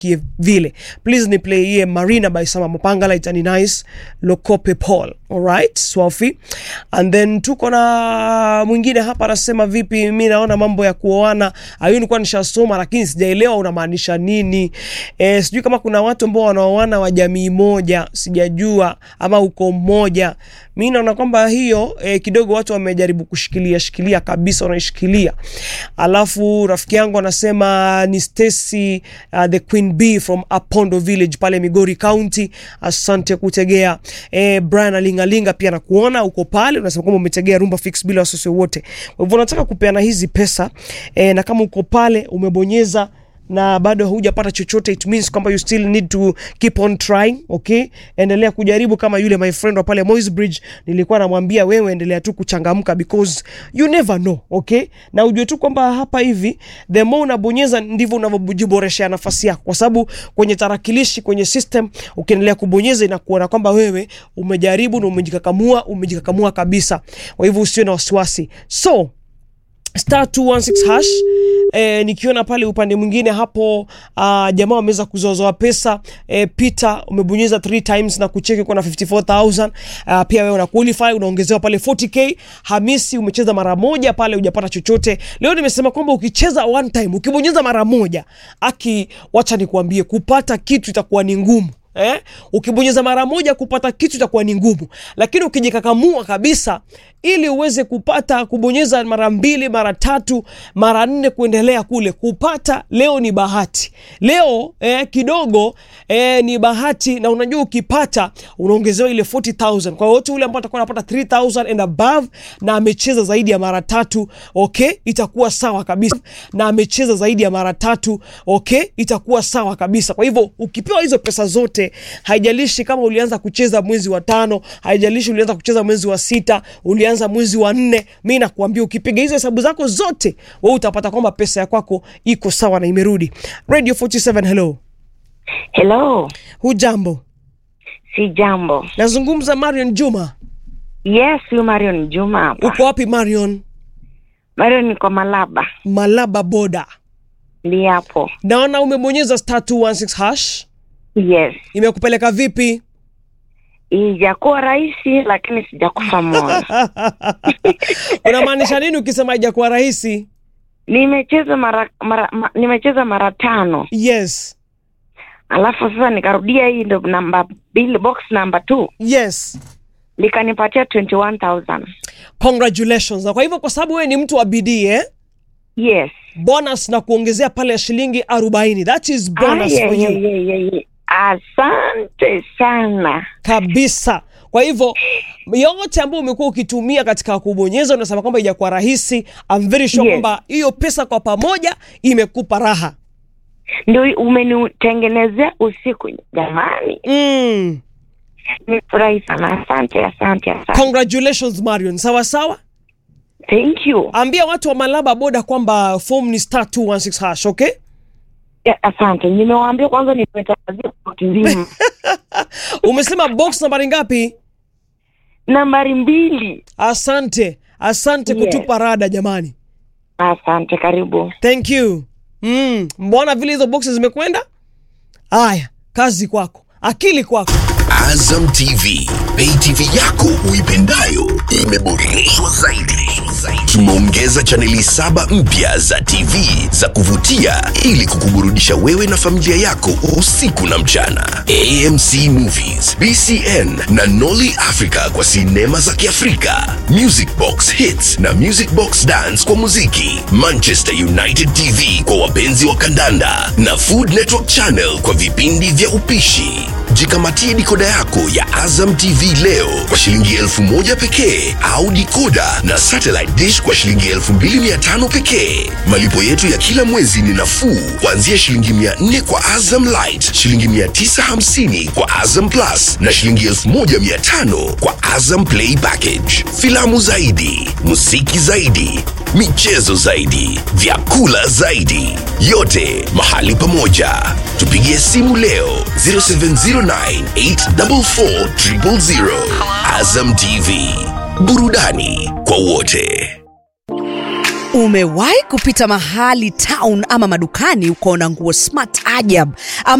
vile please ni play hiye marina by sama mapangala itani nice lokope paul alright swafi and then tuko na mwingine hapa anasema vipi mi naona mambo ya kuoana ayu nilikuwa nishasoma lakini sijaelewa unamaanisha nini e, sijui kama kuna watu ambao wanaoana wa jamii moja sijajua ama uko mmoja mi naona kwamba hiyo e, kidogo watu wamejaribu kushikilia shikilia kabisa wanaishikilia alafu rafiki yangu anasema ni Stacy uh, the Queen Bee from Apondo Village pale Migori County. Asante kutegea. Eh, Brian Alingalinga pia nakuona uko pale, unasema kwamba umetegea Rumba Fix bila wasiwasi wote. Kwa hivyo nataka kupeana hizi pesa eh, na kama uko pale umebonyeza na bado hujapata chochote it means kwamba you still need to keep on trying okay endelea kujaribu kama yule my friend wa pale Moi's Bridge nilikuwa namwambia wewe endelea tu kuchangamka because you never know okay na ujue tu kwamba hapa hivi the more unabonyeza ndivyo unavyojiboreshea nafasi yako kwa sababu kwenye tarakilishi kwenye system ukiendelea kubonyeza inakuona kwamba wewe umejaribu na umejikakamua umejikakamua kabisa kwa hivyo usiwe na wasiwasi so star 216 hash e, nikiona pale upande mwingine hapo uh, jamaa wameweza kuzozoa pesa e, Peter umebonyeza 3 times na kucheki uko na 54000 uh, pia wewe una qualify unaongezewa pale 40k Hamisi umecheza mara moja pale hujapata chochote leo nimesema kwamba ukicheza one time ukibonyeza mara moja aki wacha nikuambie kupata kitu itakuwa ni ngumu Eh? Ukibonyeza mara moja kupata kitu itakuwa ni ngumu, lakini ukijikakamua kabisa ili uweze kupata kubonyeza mara mbili mara tatu mara nne kuendelea kule kupata, leo ni bahati leo eh, kidogo eh, ni bahati, na unajua ukipata unaongezewa ile 40000 kwa wote ule ambao atakuwa anapata 3000 and above na amecheza zaidi ya mara tatu, okay, itakuwa sawa kabisa, na amecheza zaidi ya mara tatu, okay, itakuwa sawa kabisa. Kwa hivyo ukipewa hizo pesa zote haijalishi kama ulianza kucheza mwezi wa tano, haijalishi ulianza kucheza mwezi wa sita, ulianza mwezi wa nne, mi nakuambia ukipiga hizo hesabu zako zote, wewe utapata kwamba pesa ya kwako iko sawa na imerudi. Radio 47, hello. Hello, Hujambo? si jambo. Nazungumza Marion Juma. Yes, yu Marion Juma hapa. Uko wapi Marion? Marion niko Malaba, Malaba boda. ndi hapo. Naona umebonyeza star 216 hash. Yes, Imekupeleka vipi? ijakuwa rahisi lakini sijakufa moyo. Unamaanisha nini ukisema haijakuwa rahisi? Nimecheza mara, mara ma, nimecheza mara tano, Yes. alafu sasa nikarudia hii ndo namba bill box number two Yes. likanipatia 21000 Congratulations. Na kwa hivyo kwa sababu wewe ni mtu wa bidii eh? Yes. bonus na kuongezea pale ya shilingi 40 that is bonus Ah, for yeah, you yeah, yeah, yeah, yeah. Asante sana. kabisa kwa hivyo yote ambayo umekuwa ukitumia katika kubonyeza unasema kwamba ijakuwa rahisi I'm very sure Yes. kwamba hiyo pesa kwa pamoja imekupa raha Ndio umenitengenezea usiku jamani. mm. Nimefurahi sana. Asante, asante, asante. congratulations marion sawa sawa Thank you. ambia watu wa malaba boda kwamba form ni star 216 hash okay Ya, Asante, nimewaambia kwanza, nimetangazia sauti nzima. umesema box nambari ngapi Nambari mbili. asante asante Yes. kutupa rada jamani Asante, karibu. thank you mm. mbona vile hizo boxes zimekwenda haya kazi kwako akili kwako Azam TV, pay TV yako uipendayo imeboreshwa zaidi. Tumeongeza chaneli saba mpya za TV za kuvutia ili kukuburudisha wewe na familia yako usiku na mchana. AMC Movies, BCN na Nolly Africa kwa sinema za Kiafrika, Music Box Hits na Music Box Dance kwa muziki, Manchester United TV kwa wapenzi wa kandanda na Food Network Channel kwa vipindi vya upishi. Jikamatie dikoda yako ya Azam TV leo kwa shilingi elfu moja pekee au dikoda na satellite dish kwa shilingi elfu mbili mia tano pekee. Malipo yetu ya kila mwezi ni nafuu kuanzia shilingi mia nne kwa Azam Light, shilingi mia tisa hamsini kwa Azam Plus na shilingi elfu moja mia tano kwa Azam Play Package. Filamu zaidi, muziki zaidi, michezo zaidi, vyakula zaidi, yote mahali pamoja. Tupigie simu leo 0709844000. Azam TV, burudani kwa wote. Umewahi kupita mahali town ama madukani ukaona nguo smart ajab ama